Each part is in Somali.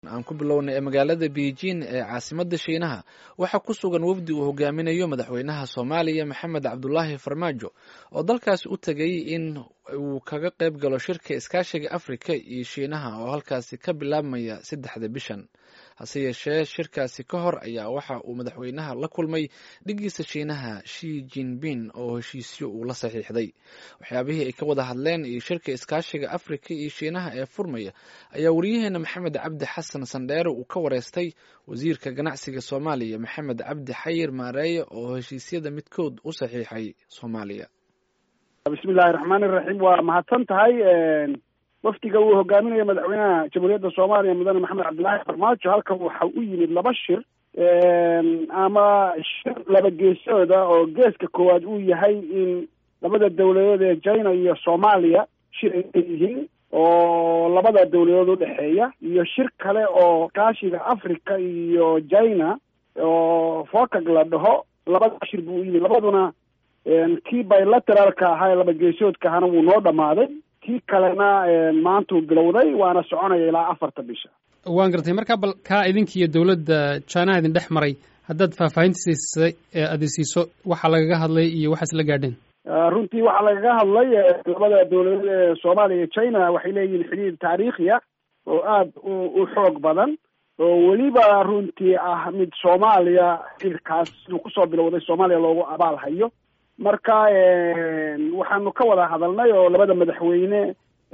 aan ku bilownay ee magaalada beijing ee caasimadda shiinaha waxaa ku sugan wafdi uu hogaaminayo madaxweynaha soomaaliya maxamed cabdulaahi farmaajo oo dalkaasi u tegay in uu kaga qayb galo shirka iskaashiga afrika iyo shiinaha oo halkaasi ka bilaabmaya saddexda bishan hase yeeshee shirkaasi ka hor ayaa waxa uu madaxweynaha la kulmay dhigiisa shiinaha shi jinping oo heshiisyo uu la saxiixday waxyaabihii ay ka wada hadleen iyo shirka iskaashiga afrika iyo shiinaha ee furmaya ayaa wariyaheena maxamed cabdi xasan sandheere uu ka wareystay wasiirka ganacsiga soomaaliya maxamed cabdi xayir maareeye oo heshiisyada midkood u saxiixay soomaaliya bismillahi raxmaani iraxiim waa mahadsan tahay wafdiga uu hogaaminayo madaxweynaha jamhuuriyadda soomaaliya mudane maxamed cabdillaahi farmaajo halkan waxa u yimid laba shir ama shir laba geesooda oo geeska koowaad uu yahay in labada dawladood ee china iyo soomaaliya shir ay yihiin oo labada dawladood udhexeeya iyo shir kale oo kaashiga africa iyo china oo focag la dhaho labada shir buu u yimid labaduna kii bilateralka ahaa ee laba geesoodka ahana wuu noo dhamaaday kii kalena maantuu bilowday waana soconaya ilaa afarta bisha waan gartay markaa bal kaa idinkiiyo dowladda jaanaha idin dhex maray haddaad faahfaahintiisay aada siiso waxaa lagaga hadlay iyo waxaas la gaadheen runtii waxaa lagaga hadlay labada dawladood ee soomaaliya iyo china waxay leeyihiin xidhiir taariikhi ah oo aada u u xoog badan oo weliba runtii ah mid soomaaliya xiriirkaas siduu kusoo bilowday soomaaliya loogu abaal hayo marka waxaanu ka wada hadalnay oo labada madaxweyne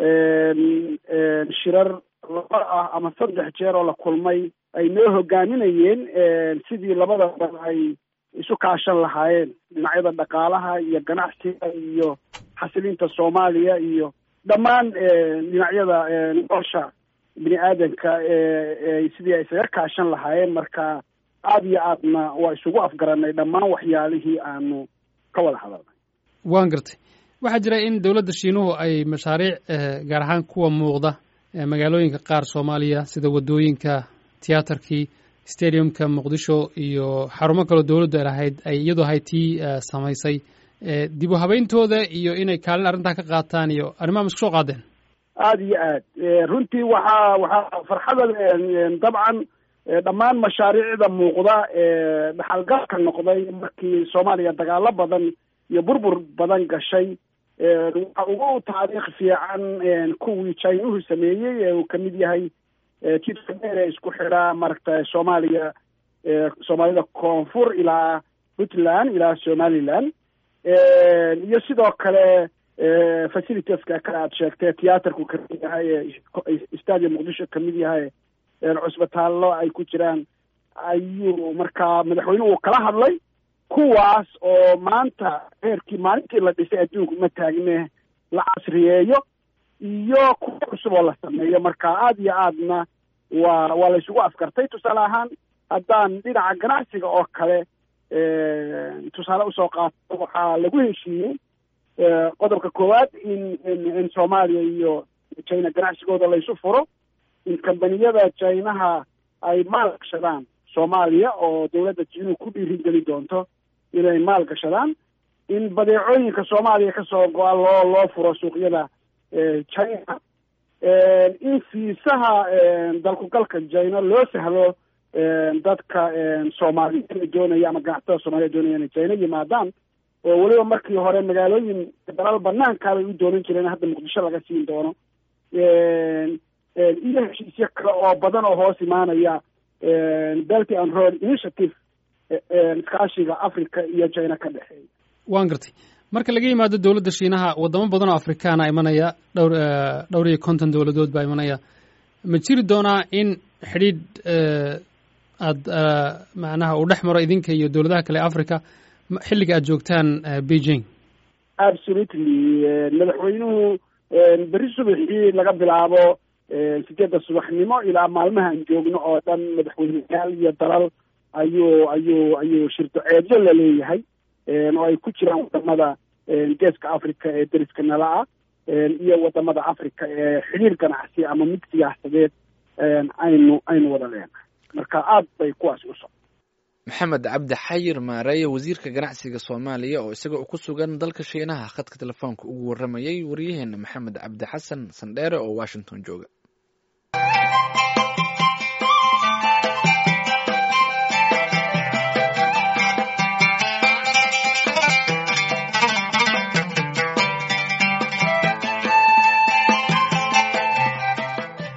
shirar laba ah ama saddex jeer oo la kulmay ay noo hogaaminayeen sidii labada dal ay isu kaashan lahaayeen dhinacyada dhaqaalaha iyo ganacsiga iyo xasilinta soomaaliya iyo dhammaan dhinacyada nolosha bini aadanka sidii ay isaga kaashan lahaayeen marka aada iyo aadna waa isugu afgaranay dhammaan waxyaalihii aanu ka wada hadalnay waan gartay waxaa jira in dowladda shiinuhu ay mashaariic gaar ahaan kuwa muuqda magaalooyinka qaar soomaaliya sida waddooyinka tiyaatarkii stadiumka muqdisho iyo xarumo kaloo dowladdu ay lahayd ay iyadoo ahayd tii samaysay dib u habayntooda iyo inay kaalin arrintaa ka qaataan iyo arrimaha ma isku soo qaadeen aada iyo aad runtii waxaa waxaa farxada dabcan dhammaan mashaariicda muuqda ee dhaxalgalka noqday markii soomaaliya dagaalo badan iyo burbur badan gashay waxa ugu taariikh fiican kuwii chinuhu sameeyey ee uu kamid yahay jidka dheer ee isku xidha maaragta soomaaliya soomaalida koonfur ilaa puntland ilaa somaliland iyo sidoo kale facilitieska kale aad sheegtay tiyaatarku kamid yahay stadium muqdisho kamid yahay cusbitaallo ay ku jiraan ayuu markaa madaxweynuhu uu kala hadlay kuwaas oo maanta heerkii maalintii la dhisay adduunku ma taagne la casriyeeyo iyo kuwa cusub oo la sameeyo marka aada iyo aadna waa waa la isugu afkartay tusaale ahaan haddaan dhinaca ganacsiga oo kale tusaale usoo qaato waxaa lagu heshiiyey qodobka koowaad in in soomaaliya iyo china ganacsigooda laysu furo in kambaniyada chinaha ay maal gashadaan soomaaliya oo dawladda jiinuhu ku dhiirigeli doonto inay maal gashadaan in badeecooyinka soomaaliya kasoo go-a loo loo furo suuqyada china in fiisaha dalkugalka china loo sahlo dadka soomaaliya doonaya ama ganacsatada soomaliya doonaya inay china yimaadaan oo weliba markii hore magaalooyin dalal banaankaa bay u doonan jireen hadda muqdisho laga siin doono iyo heshiisyo kale oo badan oo hoos imaanaya belty and road initiative iskaashiga africa iyo china ka dhexeeya waan gartay marka laga yimaado dowladda shiinaha waddamo badan oo afrikaana imanaya dhowr dhowr iyo konton dowladood baa imanaya ma jiri doonaa in xidhiidh aada macnaha uu dhex maro idinka iyo dowladaha kale africa xilliga aad joogtaan beijing absolutely madaxweynuhu berri subaxii laga bilaabo sideedda subaxnimo ilaa maalmahaan joogno oo dhan madaxweyneyaal iyo dalal ayuu ayuu ayuu shirdoceedyo la leeyahay oo ay ku jiraan wadamada geeska africa ee deriska nala ah iyo wadamada africa ee xidhiir ganacsi ama mid siyaasadeed aynu aynu wada leenahay marka aada bay kuwaas u soco maxamed cabdi xayir maareeye wasiirka ganacsiga soomaaliya oo isaga ku sugan dalka shiinaha khadka telefoonka ugu warramayay wariyaheena maxamed cabdi xasan sandheere oo washington jooga